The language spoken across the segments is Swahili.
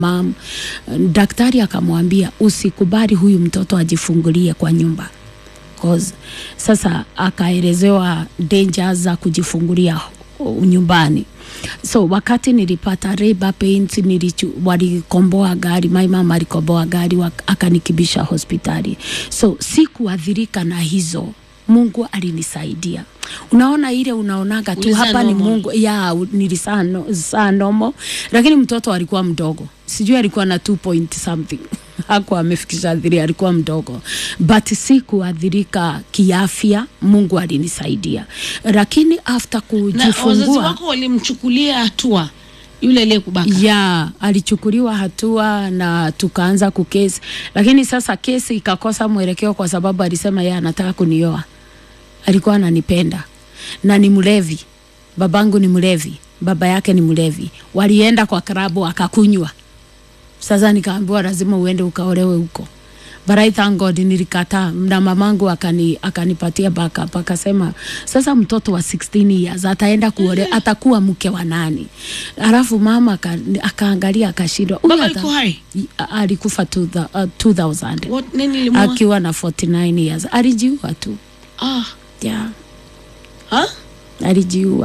mam. Daktari akamwambia usikubali huyu mtoto ajifungulie kwa nyumba cause sasa akaelezewa dangers za kujifungulia uh, nyumbani so wakati nilipata labor pains nilichu, walikomboa gari my mama alikomboa gari wak- akanikibisha hospitali so sikuadhirika na hizo mungu alinisaidia unaona ile unaonaga tu Ulizaa hapa ni normal. mungu ya u- nilisaa no, saa nomo lakini mtoto alikuwa mdogo sijui alikuwa na 2 point something hakuwa amefikisha dhiri alikuwa mdogo but sikuadhirika kiafya mungu alinisaidia lakini after na wazazi kujifungua wako walimchukulia hatua yule aliyekubaka ya alichukuliwa hatua na tukaanza kukesi, lakini sasa kesi ikakosa mwelekeo kwa sababu alisema yeye anataka kunioa. Alikuwa ananipenda na ni mlevi, babangu ni mlevi, baba yake ni mlevi. Walienda kwa klabu akakunywa. Sasa nikaambiwa lazima uende ukaolewe huko. But I thank God nilikataa na mamangu akani, akanipatia backup akasema sasa mtoto wa 16 years ataenda kuole, atakuwa mke wa nani? Alafu mama aka- akaangalia akashindwa. Huyu baba ata- alikuwa hai I- a- alikufa two thou- uh, 2000 What- nini ilimuua? akiwa na 49 years alijiua tu ah. yeah, ha? alijiua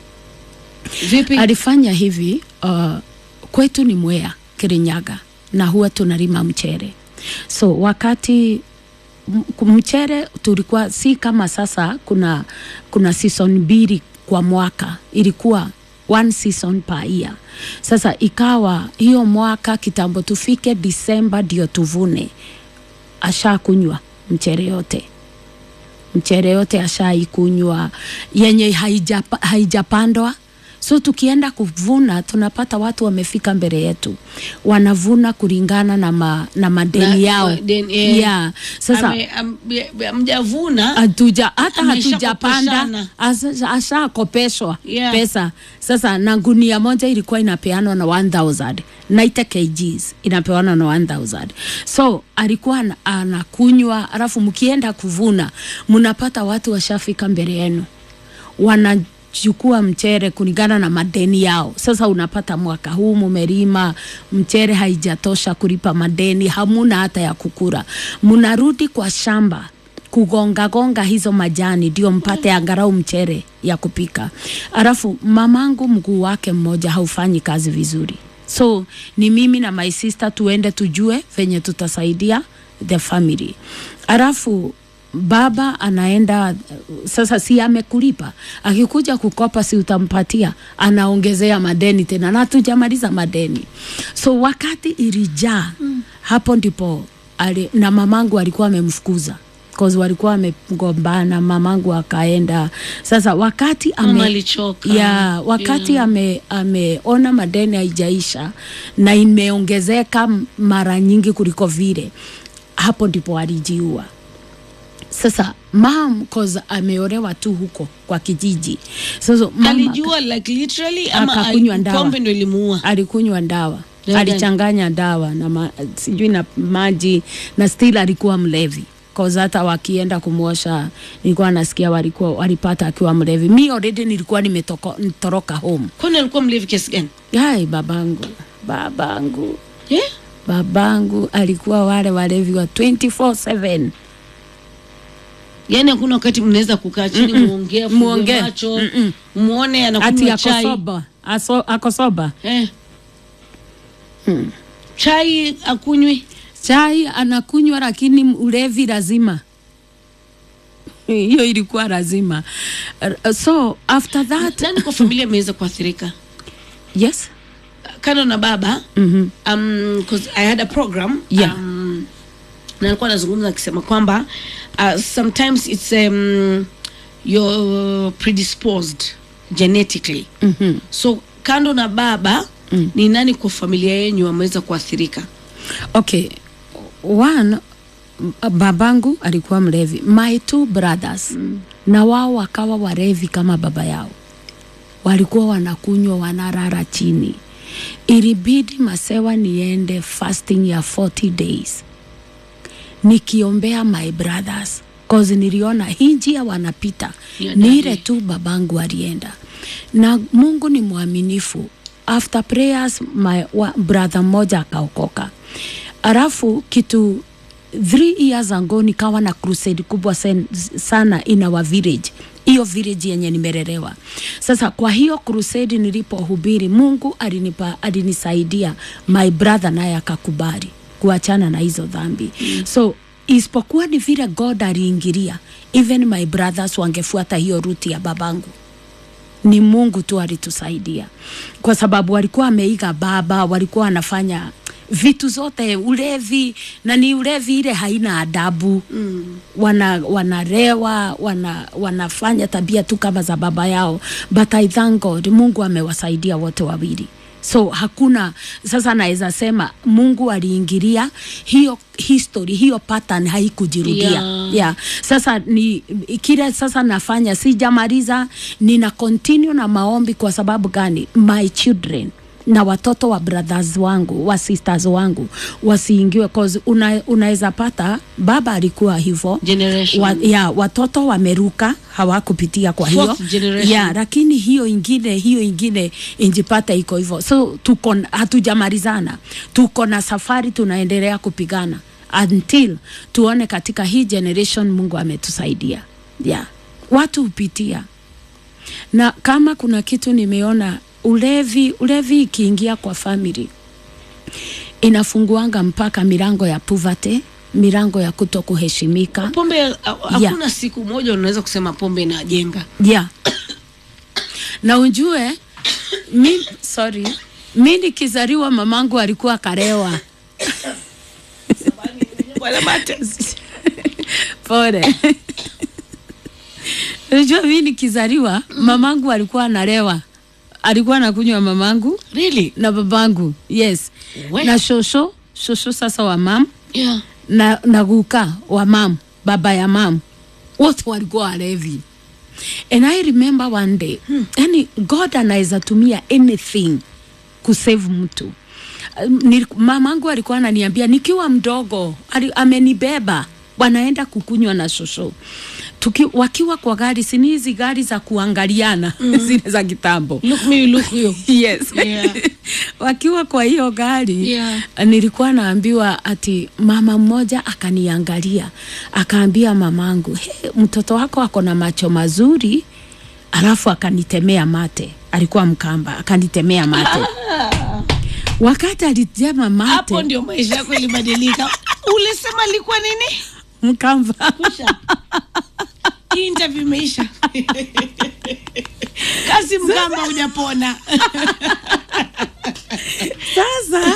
vipi alifanya hivi uh, kwetu ni Mwea Kirinyaga na huwa tunalima mchere so wakati m- mchere tulikuwa si kama sasa kuna kuna season mbili kwa mwaka ilikuwa one season per year sasa ikawa hiyo mwaka kitambo tufike disemba ndio tuvune ashakunywa mchere yote mchere yote ashaikunywa yenye haijapa, haijapandwa so tukienda kuvuna tunapata watu wamefika mbele yetu wanavuna kulingana na, ma, na madeni Na- yao deni, eh. yeah. sasa Ame- am- be- amjavuna hatuja hata Amesha hatujapanda kopeshana. asa- ashakopeshwa Yeah. pesa sasa na gunia moja ilikuwa inapeanwa na 1000 90 kgs inapeanwa na 1000 so alikuwa ana- anakunywa alafu mkienda kuvuna mnapata watu washafika mbele yenu wanachukua mchere kulingana na madeni yao. Sasa unapata mwaka huu mumelima mchere haijatosha kulipa madeni, hamuna hata ya kukura, mnarudi kwa shamba kugonga gonga hizo majani ndio mpate angalau mchere ya kupika. Alafu mamangu mguu wake mmoja haufanyi kazi vizuri, so ni mimi na my sister tuende tujue venye tutasaidia the family. Alafu baba anaenda sasa, si amekulipa, akikuja kukopa si utampatia, anaongezea madeni tena, na hatujamaliza madeni. So wakati ilijaa mm. hapo ndipo ali, na mamangu alikuwa amemfukuza cause walikuwa wamegombana, mamangu akaenda. Sasa wakati Mama ame, alichoka. ya wakati Yeah. ame ameona madeni haijaisha na imeongezeka mara nyingi kuliko vile, hapo ndipo alijiua. Sasa mam cause ameolewa tu huko kwa kijiji. Sasa mama alijua like literally ama Akakunywa ali- dawa. pombe ndo ilimuua alikunywa dawa Dawa gani? alichanganya dawa na ma, sijui na maji na still alikuwa mlevi cause hata wakienda kumwosha nilikuwa nasikia walikuwa walipata akiwa mlevi. Mi already nilikuwa nimetoroka home. kwani alikuwa mlevi kiasi gani Yai, babangu babangu yeah? babangu alikuwa wale walevi wa 24/7 yaani hakuna wakati mnaweza kukaa chini muongee Muongee. muongee macho Mm-mm. muone ati anakunywa chai akosoba aso, akosoba eh. chai akunywi chai anakunywa, lakini ulevi lazima hiyo ilikuwa lazima. Uh, So after that nani kwa familia ameweza kuathirika yes kando na baba mm um, 'cause I had a program Yeah. um, na alikuwa anazungumza akisema kwamba uh, sometimes it's um, you're predisposed genetically -hmm. so kando na baba mm. ni nani kwa familia yenyu ameweza kuathirika Okay, one m- babangu alikuwa mlevi, my two brothers mm. na wao wakawa warevi kama baba yao, walikuwa wanakunywa wanarara chini. Ilibidi masewa niende fasting ya 40 days nikiombea my brothers cause niliona hii njia wanapita Ya ni daddy. ile tu babangu alienda, na Mungu ni mwaminifu after prayers my wa, brother mmoja akaokoka alafu kitu three years ago nikawa na crusade kubwa sen, sana in our village hiyo village yenye nimelelewa sasa kwa hiyo crusade nilipohubiri mungu alinipa alinisaidia my brother naye akakubali kuachana na hizo dhambi mm. so isipokuwa ni vile god aliingilia even my brothers wangefuata hiyo ruti ya babangu ni mungu tu alitusaidia kwa sababu walikuwa wameiga baba walikuwa wanafanya vitu zote ulevi na ni ulevi ile haina adabu mm. wana wanarewa wana, wanafanya tabia tu kama za baba yao but I thank God mungu amewasaidia wote wawili so hakuna sasa naweza sema mungu aliingilia hiyo history hiyo pattern haikujirudia Yeah. yeah. sasa ni kile sasa nafanya sijamaliza nina continue na maombi kwa sababu gani my children na watoto wa brothers wangu wa sisters wangu wasiingiwe cause una, unaweza pata baba alikuwa hivyo Generation. wa, ya, watoto wameruka hawakupitia kwa hiyo Fourth generation. ya, lakini hiyo ingine hiyo ingine injipata iko hivyo so tuko hatujamalizana tuko na safari tunaendelea kupigana until tuone katika hii generation mungu ametusaidia yeah. watu hupitia na kama kuna kitu nimeona ulevi ulevi ikiingia kwa family inafunguanga mpaka milango ya poverty milango ya kuto kuheshimika pombe ha- hakuna siku moja unaweza kusema pombe inajenga yeah. na ujue mi, sorry mi nikizaliwa mamangu alikuwa karewa Bwana Mate. pole unajua mi nikizaliwa mamangu alikuwa analewa alikuwa anakunywa mamangu really na babangu yes We. na shosho shosho sasa wa mam yeah na, na guka wa mam baba ya mam wote walikuwa walevi and i remember one day hmm. yani god anaweza tumia anything kusave mtu Um, ni- mamangu alikuwa ananiambia nikiwa mdogo ali, amenibeba wanaenda kukunywa na shosho Tuki, wakiwa kwa gari sini hizi gari za kuangaliana mm. zile za kitambo look me look you yes Yeah. wakiwa kwa hiyo gari Yeah. nilikuwa naambiwa ati mama mmoja akaniangalia akaambia mamangu hey, mtoto wako ako na macho mazuri alafu akanitemea mate alikuwa mkamba akanitemea mate wakati alitema mate hapo ndio maisha yako ilibadilika ulisema ilikuwa nini mkamba Kusha. hii interview imeisha kazi mkamba hujapona sasa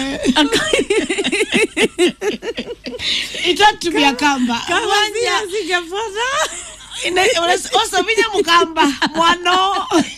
itatumia kamba Wanja. Ina- unas- osabinya mukamba mwano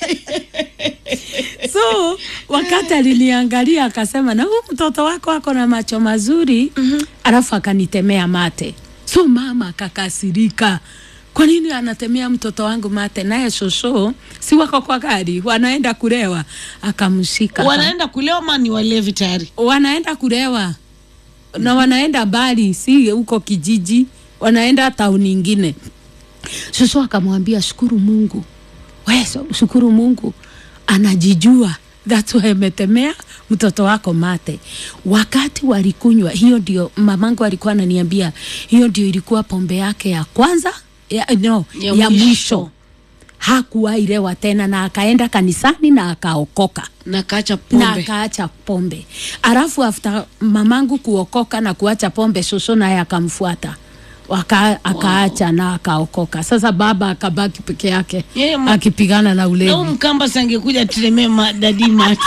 so wakati aliniangalia akasema na huu mtoto wako ako na macho mazuri mm-hmm. alafu akanitemea mate so mama akakasirika kwa nini anatemea mtoto wangu mate naye shosho si wako kwa gari wanaenda kulewa akamshika wanaenda kulewa ma ni walevi tayari wanaenda kulewa na wanaenda mbali si huko kijiji wanaenda tauni ingine shosho akamwambia shukuru mungu we so- shukuru mungu anajijua that's why ametemea mtoto wako mate wakati walikunywa hiyo ndio mamangu alikuwa ananiambia hiyo ndio ilikuwa pombe yake ya kwanza ya, no, Ya ya, ya mwisho. mwisho hakuwailewa tena na akaenda kanisani na akaokoka na kaacha na pombe akaacha pombe alafu after mamangu kuokoka na kuacha pombe shosho naye akamfuata Waka, akaacha wow. na akaokoka sasa baba akabaki peke yake Yeye ma- akipigana na na huu ulevi mkamba sangekuja tulemee madadi mate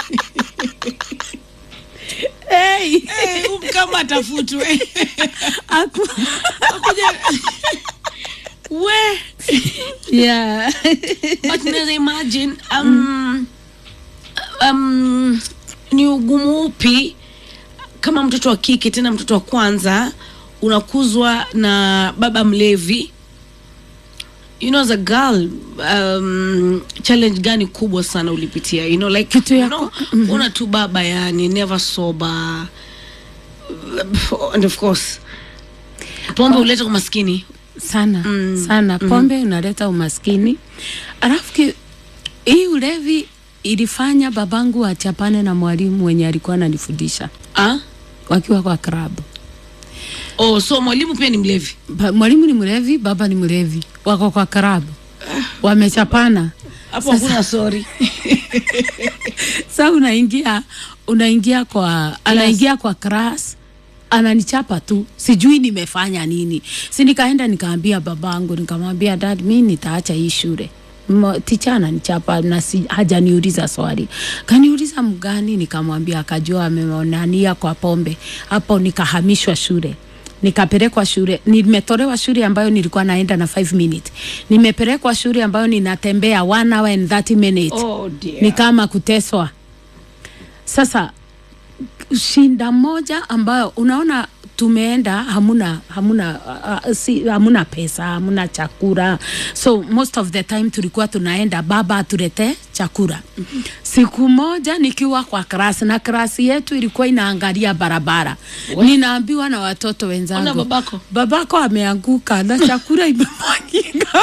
hey. Eh, huu mkamba atafutwe Aku- Akuja- we yeah. but naweza imagine um, um, ni ugumu upi kama mtoto wa kike tena mtoto wa kwanza unakuzwa na baba mlevi you know as a girl um, challenge gani kubwa sana ulipitia you know like Kitu ya you know, una tu baba yani never sober and of course pombe huleta umaskini sana mm. sana pombe unaleta umaskini alafu ki- hii ulevi ilifanya babangu achapane na mwalimu mwenye alikuwa ananifundisha ah? wakiwa kwa klabu. oh, so mwalimu pia ni mlevi Ba- Mwalimu ni mlevi, baba ni mlevi, wako kwa klabu, wamechapana. hapo hakuna sorry Sa unaingia unaingia kwa anaingia kwa class ananichapa tu, sijui nimefanya nini. Si nikaenda nikaambia babangu, nikamwambia dad, mi nitaacha hii shule Mo- ticha ananichapa na si, hajaniuliza swali. Kaniuliza mgani? Nikamwambia, akajua ameonania kwa pombe. Hapo nikahamishwa shule nikapelekwa shule, nimetolewa shule ambayo nilikuwa naenda na 5 minutes, nimepelekwa shule ambayo ninatembea 1 hour and 30 minutes oh, dear. ni kama kuteswa. Sasa shinda moja ambayo unaona tumeenda hamuna hamuna uh, si, hamuna pesa hamuna chakula so most of the time tulikuwa tunaenda baba atulete chakula siku moja nikiwa kwa klasi na klasi yetu ilikuwa inaangalia barabara ninaambiwa na watoto Ona wenzangu babako. babako ameanguka na chakula imemwagika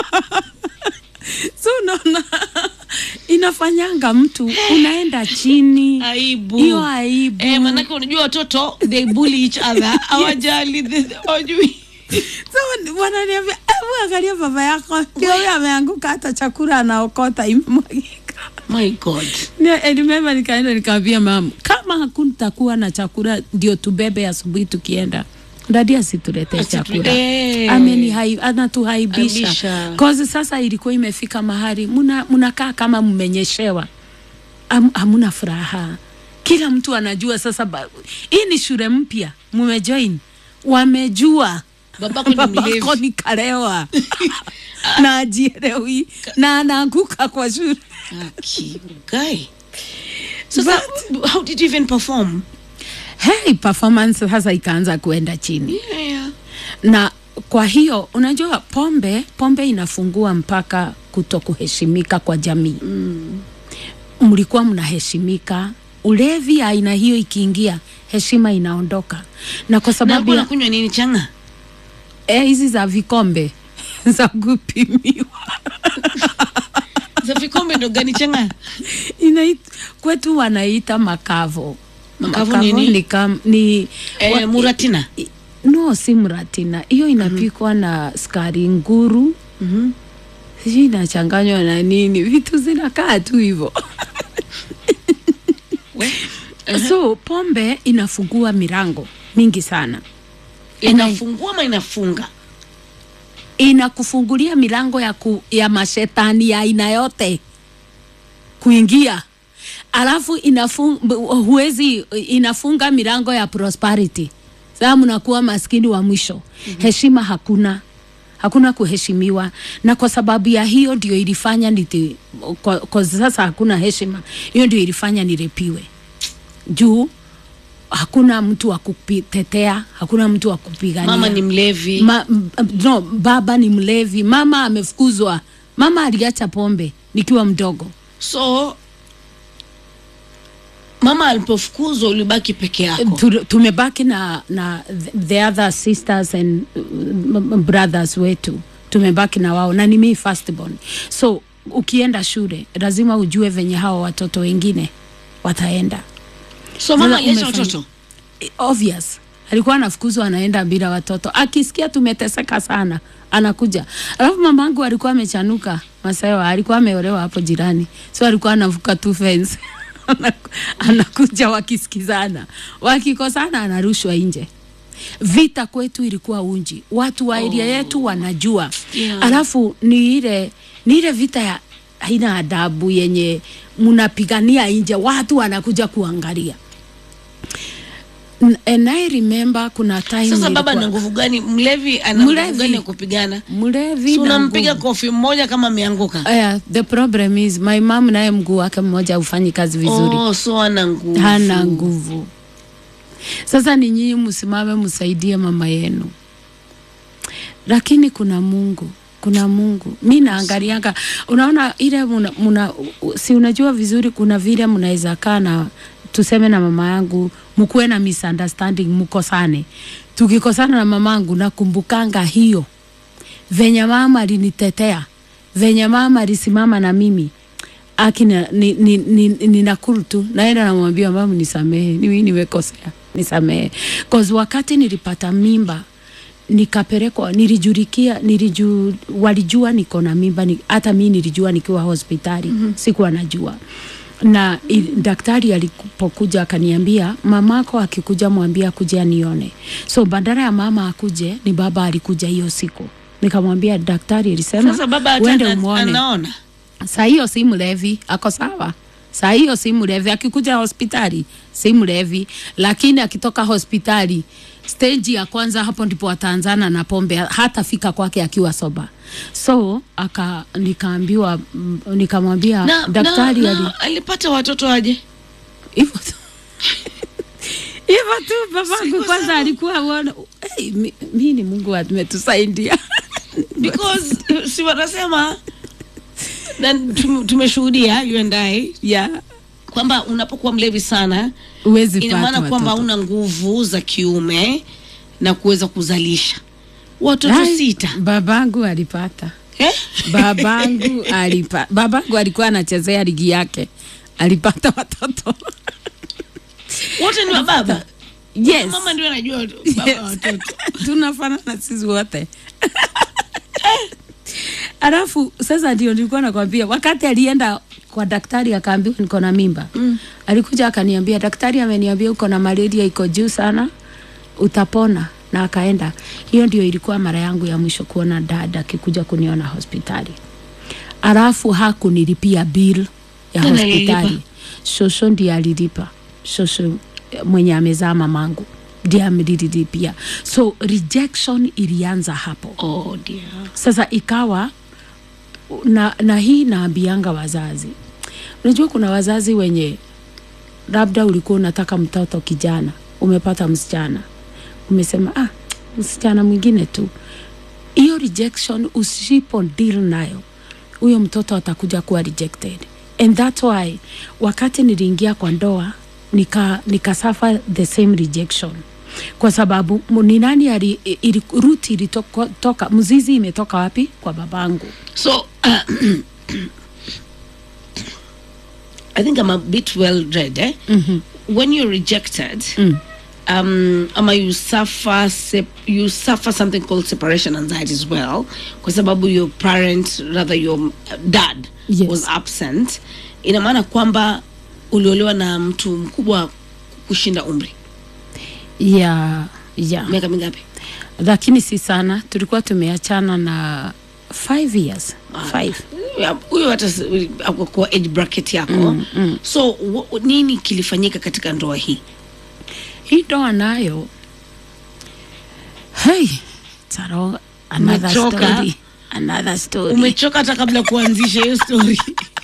so unaona inafanyanga mtu unaenda chini aibu hiyo aibu eh, manake unajua watoto they bully each other hawajali the- hawajui so wananiambia hebu angalia baba yako ndio huyo ameanguka hata chakula anaokota imemwagika my god nimema nikaenda nikaambia mama kama hakutakuwa na chakula ndio tubebe asubuhi tukienda dadi asituletee Asitu- chakula eh. Amenihai- anatuhaibisha Aibisha. cause sasa ilikuwa imefika mahali muna- munakaa kama mmenyeshewa Am, hamuna furaha kila mtu anajua sasa ba- hii ni shule mpya mumejoin wamejua babako ni babako mlevi ni kalewa na ajielewi na anaanguka kwa shule Aki, guy sasa how did you even perform hey, performance sasa ikaanza kuenda chini yeah, yeah. na kwa hiyo unajua pombe pombe inafungua mpaka kuto kuheshimika kwa jamii mm. mlikuwa mnaheshimika ulevi aina hiyo ikiingia heshima inaondoka na kwa na sababu alikuwa ya nakunywa nini changa eh, hizi za vikombe za kupimiwa za vikombe ndo gani changa Inait, kwetu wanaita makavo Makavo nini? ni, kam, ni eh, wa- muratina i- no si mratina hiyo inapikwa na skari nguru Mhm. sijui inachanganywa na nini vitu zinakaa tu hivyo We, so pombe inafungua milango mingi sana inafungua ama inafunga inakufungulia milango ya, ku, ya mashetani ya aina yote kuingia alafu inafung, huwezi inafunga milango ya prosperity saa mnakuwa maskini wa mwisho mm-hmm. heshima hakuna hakuna kuheshimiwa na kwa sababu ya hiyo ndio ilifanya niti, kwa, kwa sasa hakuna heshima hiyo ndio ilifanya nirepiwe juu hakuna mtu wa kutetea hakuna mtu wa kupigania mama ni mlevi Ma, m- no, baba ni mlevi, mama amefukuzwa. Mama aliacha pombe nikiwa mdogo. so mama alipofukuzwa ulibaki peke yako Tu- Tumebaki na, na th- the other sisters and uh, m- m- brothers wetu, tumebaki na wao na ni mimi firstborn. So ukienda shule lazima ujue venye hao watoto wengine wataenda. so mama Sasa aliacha umefanya- watoto I- obvious alikuwa anafukuzwa anaenda bila watoto akisikia tumeteseka sana anakuja alafu mamangu alikuwa amechanuka masewa alikuwa ameolewa hapo jirani so alikuwa anavuka tu fence Anaku- anakuja wakisikizana wakikosana anarushwa nje vita kwetu ilikuwa unji watu wa area yetu wanajua Yeah. alafu ni ile ni ile vita ya haina adabu yenye mnapigania nje watu wanakuja kuangalia N- and I remember kuna time sasa baba nilikuwa- na nguvu gani mlevi ana nguvu Mlevi. gani ya kupigana mlevi si na unampiga nguvu. kofi mmoja kama ameanguka Aya, the problem is my mom naye mguu wake mmoja haufanyi kazi vizuri oh, so ana nguvu hana nguvu sasa ni nyinyi msimame msaidie mama yenu lakini kuna mungu kuna mungu mi naangalianga unaona ile muna, muna, si unajua vizuri kuna vile mnaweza kaa na tuseme na mama yangu mkuwe na misunderstanding mkosane tukikosana na mamangu nakumbukanga hiyo venye mama alinitetea venye mama alisimama na mimi akina ni, ni, ni, ni nakuru tu naenda namwambia mama nisamehe mimi nimekosea nisamehe cause wakati nilipata mimba nikapelekwa nilijurikia niliju, walijua niko na mimba ni, hata mi nilijua nikiwa hospitali mm-hmm. sikuwa najua na i, daktari alipokuja akaniambia mamako akikuja mwambie akuje anione so badala ya mama akuje ni baba alikuja hiyo siku nikamwambia daktari alisema sasa baba hata uende ana- umwone anaona saa hiyo si mlevi ako sawa saa hiyo si mlevi akikuja hospitali si mlevi lakini akitoka hospitali stage ya kwanza hapo ndipo ataanzana na pombe hatafika kwake akiwa soba so aka nikaambiwa mm, nikamwambia na, daktari na, ali na, alipata watoto aje hivyo tu hivyo tu babangu Siko kwanza sawa. alikuwa uona hey, mi, mi ni mungu ametusaidia because si wanasema na tum- tumeshuhudia you and I yeah. kwamba unapokuwa mlevi sana uwezi ina maana pata kwamba watoto. una nguvu za kiume na kuweza kuzalisha watoto Ai, sita babangu alipata eh? babangu alipa, babangu alikuwa anachezea ligi yake alipata watoto wote ni wa baba yes. mama ndio anajua baba Yes. wa watoto tunafanana sisi wote alafu sasa ndio nilikuwa nakwambia wakati alienda kwa daktari akaambiwa niko na mimba mm. alikuja akaniambia daktari ameniambia uko na malaria iko juu sana utapona na akaenda hiyo ndio ilikuwa mara yangu ya mwisho kuona dada akikuja kuniona hospitali alafu hakunilipia bill ya Nani alilipa? hospitali shosho ndiye alilipa shosho eh, mwenye amezaa mamangu ndiye amelilipia so rejection ilianza hapo oh dear sasa ikawa na, na hii naambianga wazazi unajua kuna wazazi wenye labda ulikuwa unataka mtoto kijana umepata msichana umesema ah, msichana mwingine tu hiyo rejection usipo deal nayo huyo mtoto atakuja kuwa rejected and that's why wakati niliingia kwa ndoa nika, nika suffer the same rejection kwa sababu mu- ni nani ali, ili, ruti ilitoka mzizi imetoka wapi kwa babangu so uh, i think i'm a bit well read eh? when you're rejected um, ama you suffer sep- you suffer something called separation anxiety as well kwa sababu your parent rather your uh, dad Yes. was absent ina maana kwamba uliolewa na mtu mkubwa kushinda umri ya ya miaka mingapi lakini si sana tulikuwa tumeachana na five years five Ya, huyo hata s- ako kwa age bracket yako mm, mm. so w- nini kilifanyika katika ndoa hii hii ndoa nayo hey, taro another Umechoka? story another story umechoka hata kabla kuanzisha hiyo story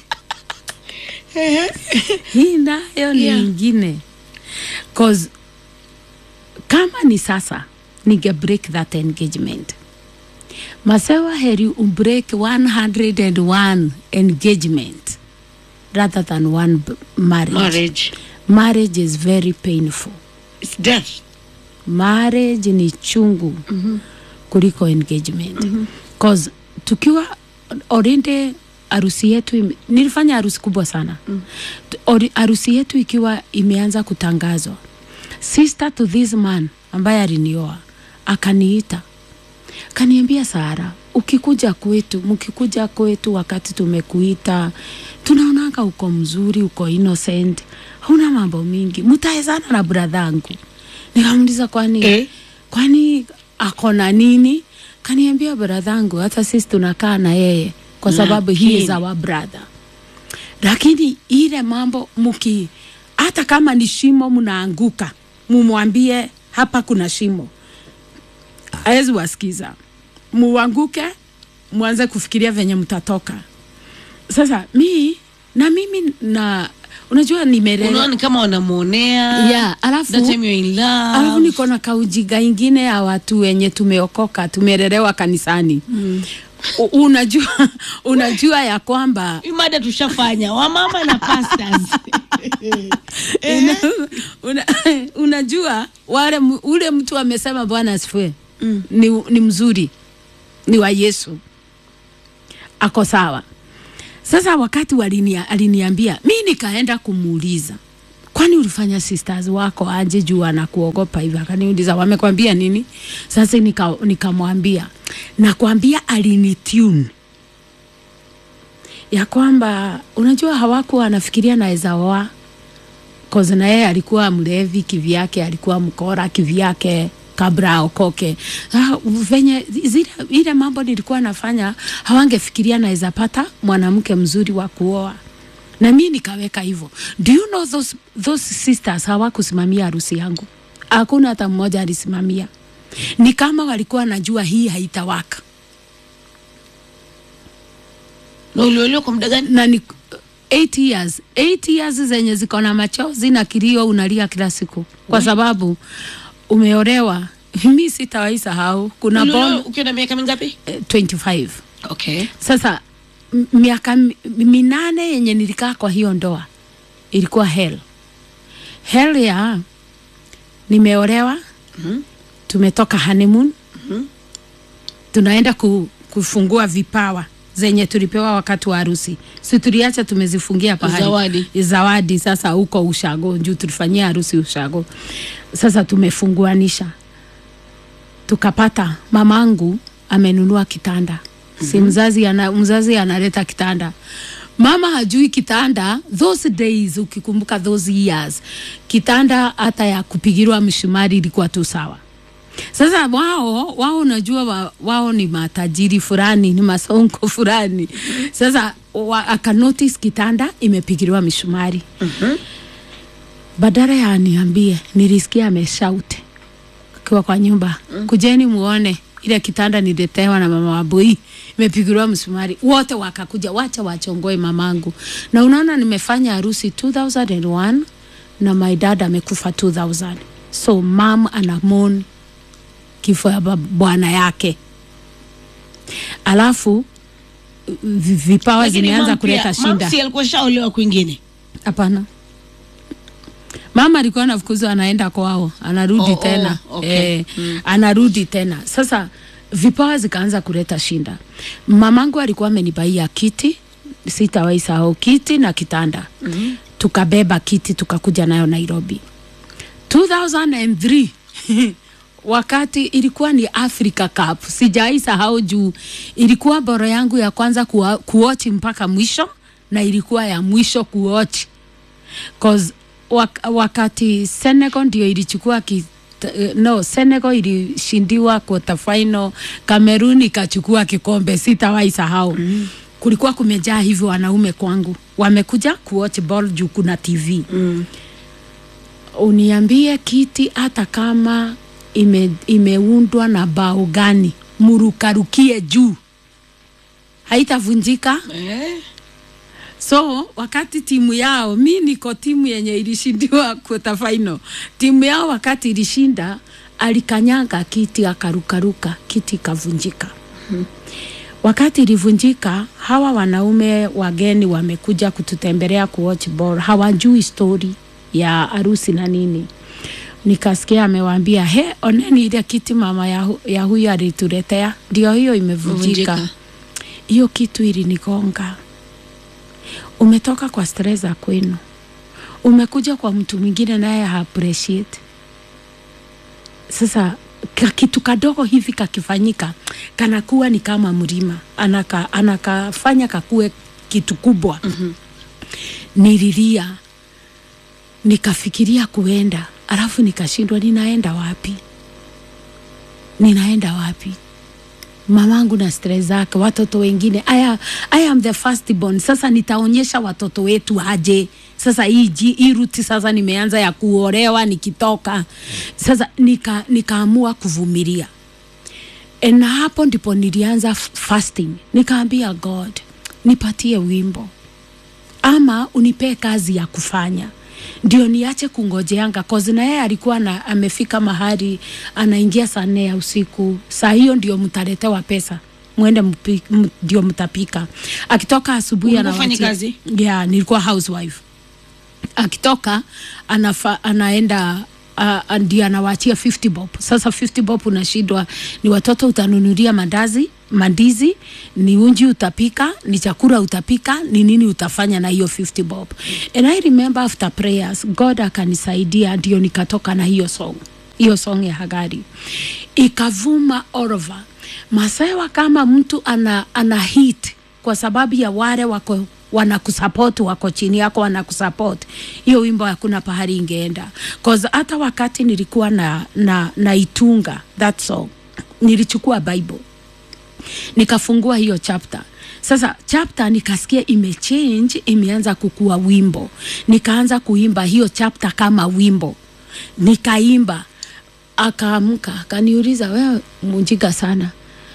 hii nayo ni Yeah. ingine cause kama ni sasa ninge break that engagement masewa heri ubreak 101 engagement rather than one b- marriage. marriage marriage is very painful it's death marriage ni chungu mm-hmm. kuliko engagement mm-hmm. cause tukiwa already harusi yetu ime- nilifanya harusi kubwa sana mm. harusi yetu ikiwa imeanza kutangazwa sister to this man ambaye alinioa akaniita kaniambia Sara, ukikuja kwetu, mkikuja kwetu wakati tumekuita, tunaonanga uko mzuri, uko innocent, hauna mambo mingi, mtaezana na bradhangu. Nikamuuliza kwani Eh? kwani ako na nini? Kaniambia bradhangu, hata sisi tunakaa na yeye kwa sababu he is Lakini- our brother, lakini ile mambo mki, hata kama ni shimo mnaanguka, mumwambie hapa kuna shimo awezi wasikiza muanguke mwanze kufikiria venye mtatoka sasa mi na mimi na unajua nimelelewa unaona ni kama wanamwonea Yeah, alafu- that time you're in love alafu niko na kaujiga ingine ya watu wenye tumeokoka tumelelewa kanisani mm. unajua unajua ya kwamba Hii mada tushafanya wamama na pastors una, una, unajua wale mu- ule mtu amesema bwana asifue mm. ni, ni mzuri ni wa yesu ako sawa Sasa wakati walinia, aliniambia mi nikaenda kumuuliza kwani ulifanya sisters wako aje juu anakuogopa hivi? Akaniuliza wamekwambia nini? Sasa nika, nikamwambia nakwambia alinitune ya kwamba unajua hawakuwa anafikiria naweza oa cause na yeye alikuwa mlevi kivyake, alikuwa mkora kivyake kabla aokoke. Ah, venye zile ile mambo nilikuwa nafanya hawangefikiria naweza pata mwanamke mzuri wa kuoa na mi nikaweka hivyo. Do you know those, those sisters hawakusimamia harusi yangu, hakuna hata mmoja alisimamia. Ni kama walikuwa najua hii haitawaka na uliolewa kwa muda gani na ni 8 years 8 years zenye ziko na machozi na kilio, unalia kila siku kwa sababu umeolewa. Mi sitawahi sahau, kuna Uliolewa bon ukiwa na miaka mingapi eh, 25 okay Sasa m- miaka mi- minane yenye nilikaa kwa hiyo ndoa ilikuwa hell. Hell ya nimeolewa, Mhm. tumetoka honeymoon, Mhm. tunaenda ku, kufungua vipawa zenye tulipewa wakati wa harusi, si tuliacha tumezifungia pahali Zawadi. zawadi. Sasa huko ushago juu tulifanyia harusi ushago, sasa tumefunguanisha tukapata mamangu amenunua kitanda si mzazi ana, mzazi analeta kitanda mama hajui kitanda those days ukikumbuka those years kitanda hata ya kupigirwa mshumari ilikuwa tu sawa sasa wao wao unajua wa, wao ni matajiri fulani ni masonko fulani sasa wa, akanotice kitanda imepigiriwa mishumari badala ya aniambie nilisikia ameshaute akiwa kwa nyumba mm. kujeni muone ile kitanda niletewa na mama waboi imepigiliwa msumari wote wakakuja wacha wachongoe mamangu na unaona nimefanya harusi 2001 na my dad amekufa 2000 so mam anamon kifo ya bab- bwana yake alafu vi- vipawa Lakini zimeanza mam kuleta pia- shinda mam si alikuwa shaolewa kwingine Hapana. Mama alikuwa anafukuzwa anaenda kwao, anarudi Oh, oh, tena. okay. Eh, anarudi tena. Sasa vipawa zikaanza kuleta shinda. Mamangu alikuwa amenibaia kiti, sitawahi sahau kiti na kitanda. Mm-hmm. Tukabeba kiti tukakuja nayo Nairobi. 2003 wakati ilikuwa ni Africa Cup, sijai sahau juu ilikuwa bora yangu ya kwanza kuwa- kuochi mpaka mwisho na ilikuwa ya mwisho kuochi cause wak wakati Senegal ndio ilichukua ki, t- no Senegal ilishindiwa quarter final, Cameroon ikachukua kikombe, sitawahi sahau mm. Kulikuwa kumejaa hivyo wanaume kwangu, wamekuja kuwatch ball juu kuna TV mm. uniambie kiti hata kama ime, imeundwa na bao gani, murukarukie juu, haitavunjika. eh? So wakati timu yao, mi niko timu yenye ilishindiwa quarter final, timu yao wakati ilishinda, alikanyanga kiti akarukaruka, kiti ikavunjika. Wakati ilivunjika, hawa wanaume wageni wamekuja kututembelea kuwatch ball, hawajui story ya harusi na nini. Nikasikia amewaambia he, oneni ile kiti mama ya, hu, ya huyu alituletea, ndio hiyo imevunjika. Vunjika. Hiyo kitu ilinigonga umetoka kwa stress za kwenu, umekuja kwa mtu mwingine naye ha appreciate. Sasa ka kitu kadogo hivi kakifanyika kanakuwa ni kama mlima, anaka, anakafanya kakue kitu kubwa. mm-hmm. Nililia, nikafikiria kuenda, alafu nikashindwa, ninaenda wapi? Ninaenda wapi? mamangu na stress zake, watoto wengine. I, am- I am the first born. Sasa nitaonyesha watoto wetu aje. Sasa hii ji- hii ruti sasa nimeanza ya kuolewa nikitoka. Sasa nika nikaamua kuvumilia. E, na hapo ndipo nilianza f- fasting. Nikaambia God, nipatie wimbo ama unipee kazi ya kufanya ndio niache kungojeanga cause na yeye alikuwa na, amefika mahali anaingia saa nne ya usiku saa hiyo ndio mtaletewa pesa mwende mpi- m- ndio mtapika akitoka asubuhi Ulikuwa ufanye anawaachia- kazi? yeah, nilikuwa housewife akitoka anafa, anaenda uh, ndio anawaachia 50 bob. Sasa 50 bob unashindwa, ni watoto utanunulia mandazi mandizi ni unji utapika ni chakula utapika ni nini utafanya na hiyo 50 bob and i remember after prayers god akanisaidia ndio nikatoka na hiyo song hiyo song ya hagari ikavuma all over masewa kama mtu ana, ana hit kwa sababu ya wale wako wanakusupport wako chini yako wanakusupport hiyo wimbo hakuna pahali ingeenda cause hata wakati nilikuwa na, na, na itunga that song nilichukua bible nikafungua hiyo chapter sasa chapter nikasikia imechange imeanza kukua wimbo nikaanza kuimba hiyo chapter kama wimbo nikaimba akaamka akaniuliza wewe munjiga sana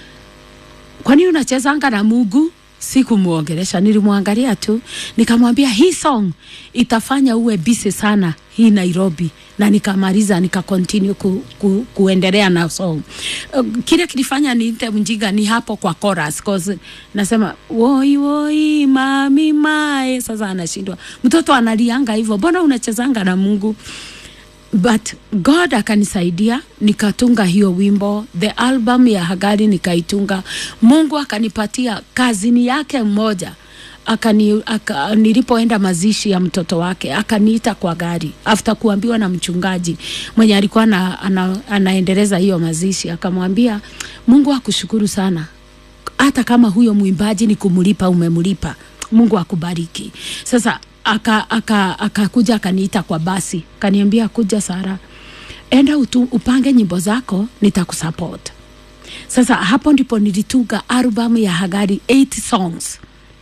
kwani unachezanga na Mungu? Sikumwongelesha, nilimwangalia tu, nikamwambia hii song itafanya uwe busy sana hii Nairobi, na nikamaliza nika continue ku, ku, kuendelea na song. Uh, Kile kilifanya niite mjinga ni hapo kwa chorus, cause nasema woi woi mami mae. Sasa anashindwa mtoto analianga hivyo, mbona unachezanga na Mungu? but god akanisaidia nikatunga hiyo wimbo the album ya hagari nikaitunga mungu akanipatia kazini yake mmoja akani, aka, nilipoenda mazishi ya mtoto wake akaniita kwa gari after kuambiwa na mchungaji mwenye alikuwa ana, ana, anaendeleza hiyo mazishi akamwambia mungu akushukuru sana hata kama huyo mwimbaji ni kumlipa umemlipa mungu akubariki sasa akakuja aka, aka akaniita kwa basi kaniambia kuja sara enda utu, upange nyimbo zako nitakusupport sasa hapo ndipo nilitunga album ya hagari 8 songs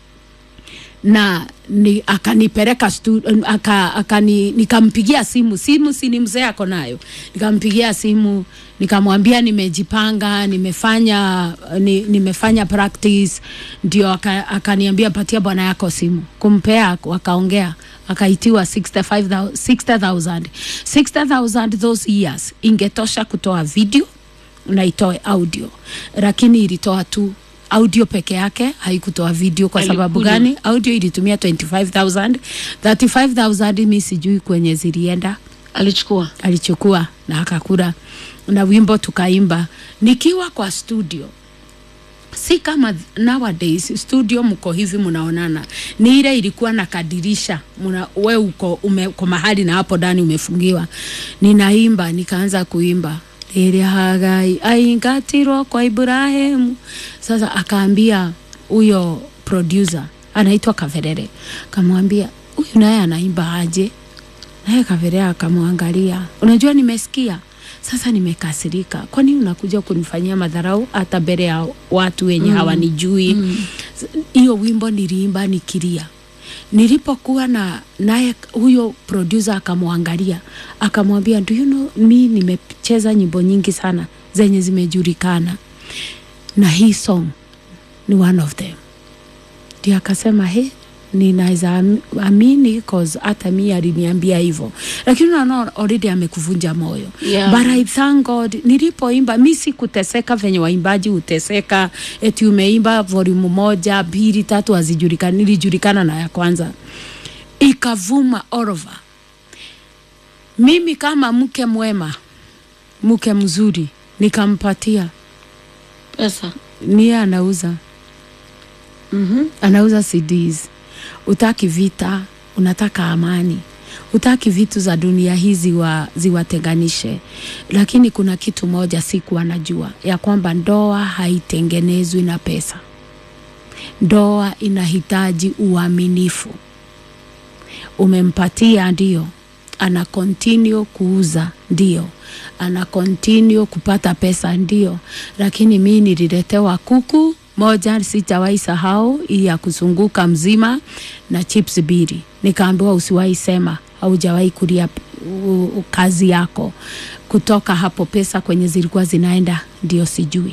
na ni, akanipeleka stu, aka, akani, nikampigia simu simu si ni mzee ako nayo nikampigia simu nikamwambia nimejipanga nimefanya ni, nimefanya practice ndio aka- akaniambia patia bwana yako simu kumpea wakaongea akaitiwa 65,000 60,000 60,000 those years ingetosha kutoa video na itoe audio lakini ilitoa tu audio peke yake haikutoa video kwa sababu Alikuja. gani audio ilitumia 25000 35000 mi sijui kwenye zilienda alichukua alichukua na akakula na wimbo tukaimba nikiwa kwa studio si kama nowadays studio mko hivi mnaonana ni ile ilikuwa na kadirisha muna, we uko, ume, uko mahali na hapo ndani umefungiwa ninaimba nikaanza kuimba rĩrĩa hagai aingatirwo kwa ibrahimu sasa akaambia huyo producer anaitwa kaverere kamwambia huyu naye anaimba aje naye Kavere akamwangalia, unajua nimesikia sasa, nimekasirika. Kwani unakuja kunifanyia madharau hata mbele ya watu wenye mm. hawanijui? Hiyo mm. wimbo niliimba nikilia. Nilipokuwa na naye, huyo producer akamwangalia akamwambia, do you know, mi nimecheza nyimbo nyingi sana zenye zimejulikana na hii song ni one of them. Ndio akasema he, ninaweza am- amini cause hata mi aliniambia hivyo, lakini unaona already amekuvunja moyo Yeah. but I thank God nilipoimba, mi sikuteseka venye waimbaji huteseka, eti umeimba volume moja mbili tatu hazijulikani. Nilijulikana na ya kwanza ikavuma all over. Mimi kama mke mwema, mke mzuri, nikampatia pesa niye anauza mm-hmm. anauza CDs. Utaki vita, unataka amani, utaki vitu za dunia hii ziwa, ziwatenganishe. Lakini kuna kitu moja sikuwa najua ya kwamba ndoa haitengenezwi na pesa. Ndoa inahitaji uaminifu. Umempatia ndio, ana continue kuuza ndio, ana continue kupata pesa ndio, lakini mi nililetewa kuku moja sijawahi sahau, hii ya kuzunguka mzima na chips bili, nikaambiwa usiwahi sema haujawahi kulia u- u- kazi yako. Kutoka hapo pesa kwenye zilikuwa zinaenda ndio sijui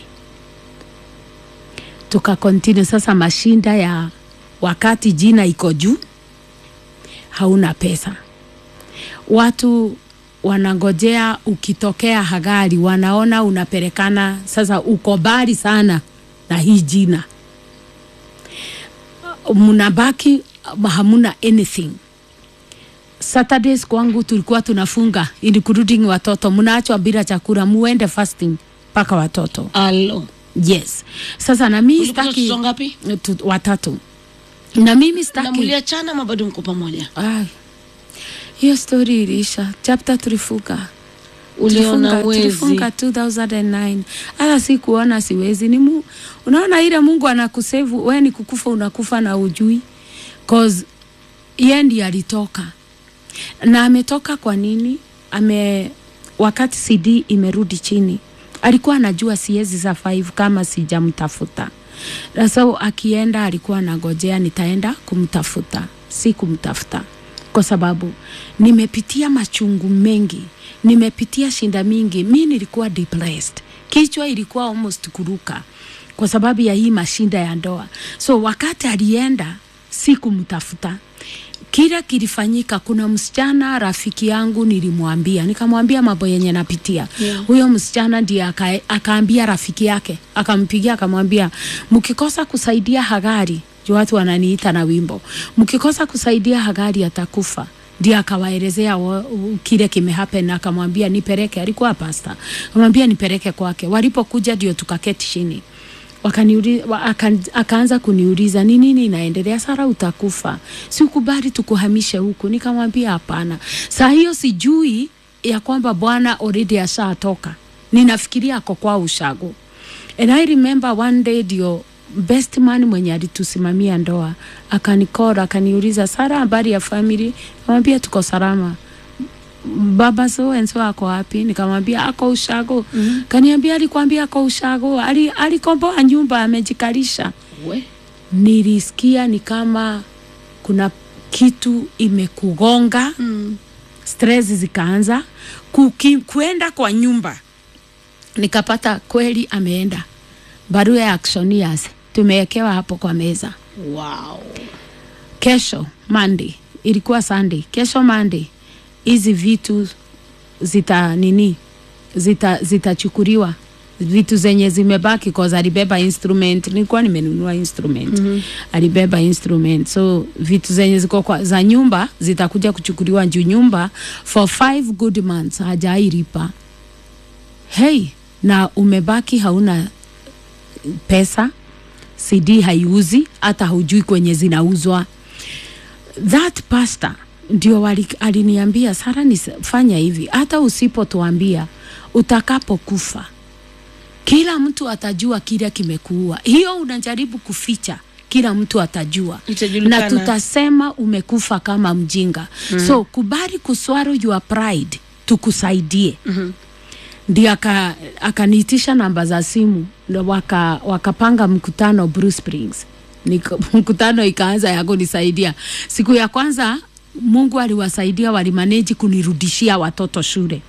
tuka continue sasa mashinda ya wakati jina iko juu hauna pesa watu wanangojea ukitokea hagari wanaona unapelekana sasa uko mbali sana na hii jina mnabaki hamuna anything Saturdays kwangu tulikuwa tunafunga including watoto, mnaachwa bila chakula, muende fasting mpaka watoto alo yes sasa na mimi Ulikuwa sitaki watoto ngapi? tu, watatu na mimi na sitaki mliachana ama bado mko pamoja Ai, hiyo story iliisha chapter tulifunga uliona Tulifunga- wezi tulifunga 2009 hata si kuona siwezi ni mu, unaona ile mungu anakusevu we ni kukufa unakufa na ujui cause ye ndi alitoka na ametoka kwa nini ame wakati cd imerudi chini alikuwa anajua siezi za 5 kama sijamtafuta na so akienda alikuwa anagojea nitaenda kumtafuta si kumtafuta kwa sababu nimepitia machungu mengi nimepitia shinda mingi mi nilikuwa depressed kichwa ilikuwa almost kuruka kwa sababu ya hii mashinda ya ndoa so wakati alienda si kumtafuta kile kilifanyika kuna msichana rafiki yangu nilimwambia nikamwambia mambo yenye napitia Yeah. huyo msichana ndiye aka, akaambia rafiki yake akampigia akamwambia mkikosa kusaidia hagari juu watu wananiita na wimbo mkikosa kusaidia hagari atakufa ndio akawaelezea wa- u- kile kimehappen na akamwambia nipeleke alikuwa pasta akamwambia nipeleke kwake walipokuja ndio tukaketi chini wakaniuli, wa, aka, akaanza kuniuliza ni nini inaendelea sara utakufa si ukubali tukuhamishe huku nikamwambia hapana saa hiyo sijui ya kwamba bwana already ashatoka ninafikiria ako kwa ushago and i remember one day ndio best man mwenye alitusimamia ndoa akanikora akaniuliza sara habari ya family kamwambia tuko salama baba so and so ako wapi nikamwambia ako ushago mm-hmm. kaniambia alikwambia ako ushago ali, alikomboa nyumba amejikalisha we nilisikia ni kama kuna kitu imekugonga mm. stress zikaanza kuki, kuenda kwa nyumba nikapata kweli ameenda barua ya actionias tumewekewa hapo kwa meza wow kesho Monday ilikuwa Sunday, kesho Monday hizi vitu zita nini zita zitachukuliwa vitu zenye zimebaki cause alibeba instrument, nilikuwa nimenunua instrument mm-hmm. alibeba instrument, so vitu zenye ziko kwa, za nyumba zitakuja kuchukuliwa juu nyumba for five good months hajairipa. Hey, na umebaki hauna pesa, CD haiuzi, hata hujui kwenye zinauzwa that pastor ndio wali- aliniambia Sara, nifanya hivi, hata usipotuambia utakapokufa, kila mtu atajua kile kimekuua. Hiyo unajaribu kuficha, kila mtu atajua Itajulikana. na tutasema umekufa kama mjinga. mm-hmm. So kubali kuswallow your pride, tukusaidie Mhm. ndio aka- akaniitisha namba za simu ndio waka, wakapanga mkutano Bruce Springs. Nika, mkutano ikaanza ya kunisaidia. Siku ya kwanza Mungu aliwasaidia, walimaneji kunirudishia watoto shule,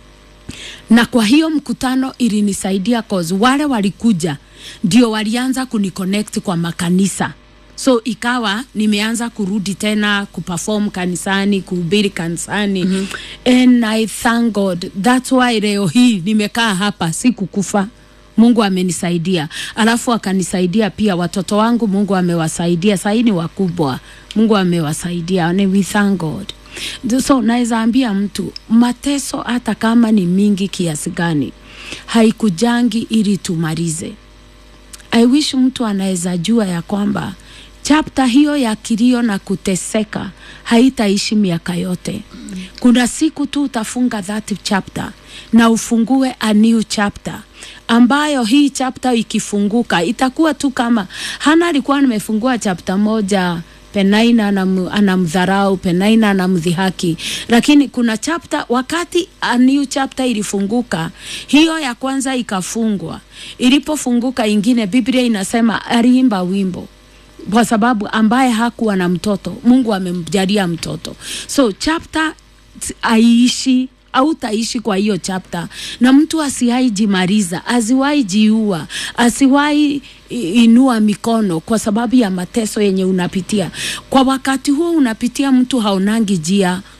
na kwa hiyo mkutano ilinisaidia cause wale walikuja ndio walianza kuniconnect kwa makanisa so ikawa nimeanza kurudi tena kuperform kanisani kuhubiri kanisani mm-hmm. and i thank god thats why leo hii nimekaa hapa sikukufa mungu amenisaidia alafu akanisaidia pia watoto wangu mungu amewasaidia sahii ni wakubwa mungu amewasaidia and we thank god so naweza ambia mtu mateso hata kama ni mingi kiasi gani haikujangi ili tumalize I wish mtu anaweza jua ya kwamba chapta hiyo ya kilio na kuteseka haitaishi miaka yote. Kuna siku tu utafunga that chapter na ufungue a new chapter ambayo hii chapter ikifunguka itakuwa tu kama Hana alikuwa nimefungua chapter moja Penaina anam- anamdharau, Penaina anamdhihaki, lakini kuna chapter, wakati a new chapter ilifunguka, hiyo ya kwanza ikafungwa. Ilipofunguka ingine, Biblia inasema aliimba wimbo kwa sababu ambaye hakuwa na mtoto Mungu amemjalia mtoto, so chapter t- aishi au taishi kwa hiyo chapter, na mtu asiwahi jimaliza, asiwahi jiua, asiwahi i- inua mikono kwa sababu ya mateso yenye unapitia. Kwa wakati huo unapitia, mtu haonangi jia